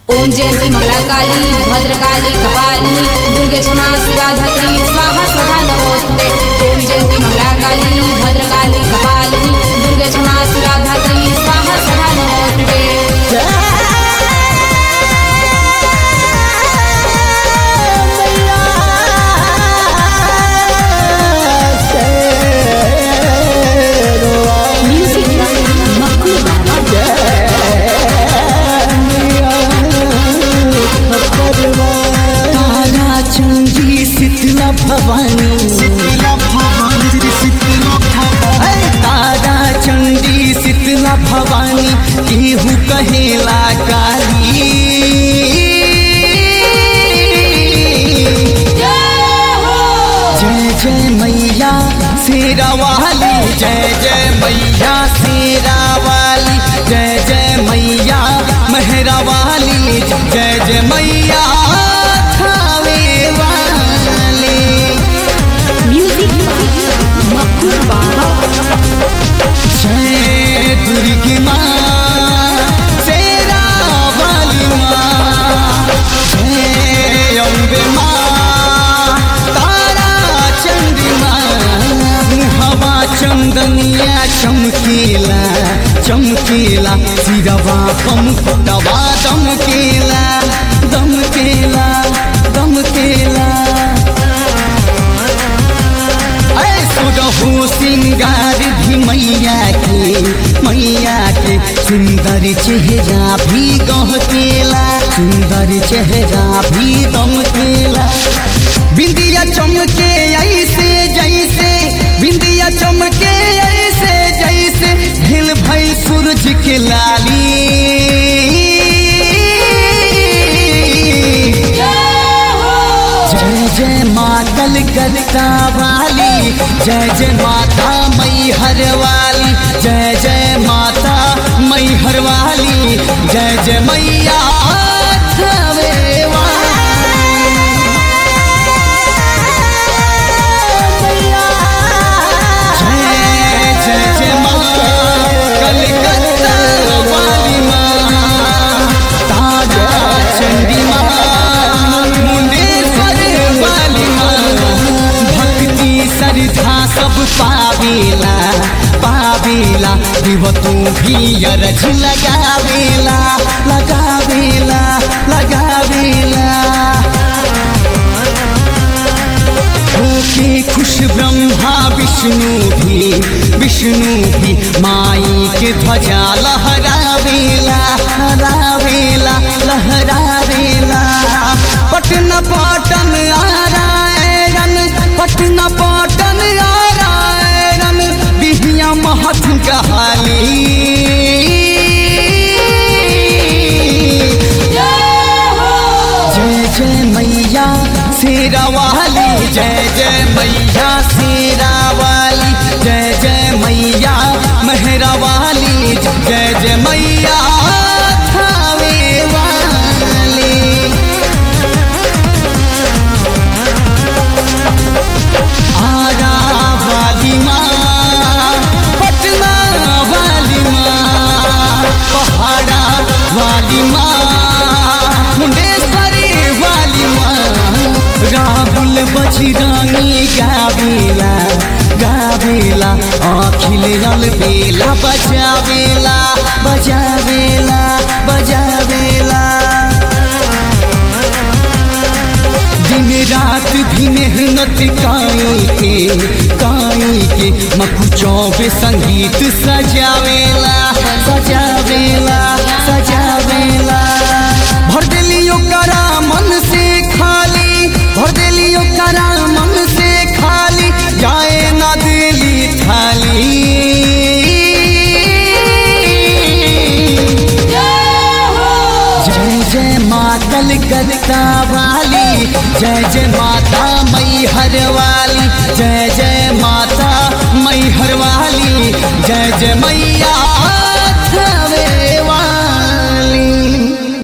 ओम जयंती मंगला काली भद्रकाली कपाली दुर्गे क्षमा शिवा धत्री स्वाहा स्वधा नमोस्ते ओम जयंती मंगला काली भद्रकाली कपाली दुर्गे क्षमा शिवा धत्री स्वाहा स्वधा नमोस्ते म्यूजिक मक्खू तारा चंदी शीतला भवानी ऐ तारा चंदी शीतला भवानी केहू कहेला काली जय जय मैया शेरा वाली जय जय मैया शेरा वाली जय जय मैया मेहरा वाली जय जय मैया थावे वाली म्यूजिक मक्खू जय दुर्गी माँ शेरा वाली माँ जय अम्बे माँ तारा चंडी माँ हवा चंदनिया चमकीला चमकीला सिरवा कम दवा दमकेला दमकेला दमकेला सुरहु सिंगार भी मैया के मैया के सुंदर चेहरा भी गहकेला सुंदर चेहरा भी दमकेला बिंदिया चमके ऐसे जैसे बिंदिया चमके ऐसे जैसे हिल भई सूरज के लाली जय जय मातल कलकत्ता वाली जय जय माता मैहर वाली जय जय माता मैहर वाली जय जय मैया थावे जय जय जय माँ कलकत्ता वाली माँ ताजा चंडी माँ मुंडेश्वर वाली माँ भक्ति श्रद्धा सब पावेला पावेला दिव तू भी अरज लगावेला लगावेला लगावेला होके खुश ब्रह्मा विष्णु भी विष्णु भी माई के ध्वजा लहरावेला लहरावेला लहरावेला पटना पाटन आरायण पटना पाटन आरायण बिहिया महत कहाली जय जय मैया शेरा वाली जय जय मैया शेरा वाली जय जय मैया मेहरा वाली जय जय मैया थावे वाली आरा वाली माँ पटना वाली माँ पहाड़ा वाली माँ मुंडेश्वरी वाली माँ राहुल बजरानी गावेला गावेला अखिल बेला बजावेला बजावेला बजावेला दिन रात भी मेहनत काई के काई के मकु चौबे संगीत सजावेला सजावेला सजावेला भर देलियो करा मन से खाली भर देलियो करा मन से खाली जाए ना दिली थाली जय जय मातल कलकत्ता वाली जय जय माता मैहर वाली जय जय माता मैहर वाली जय जय मैया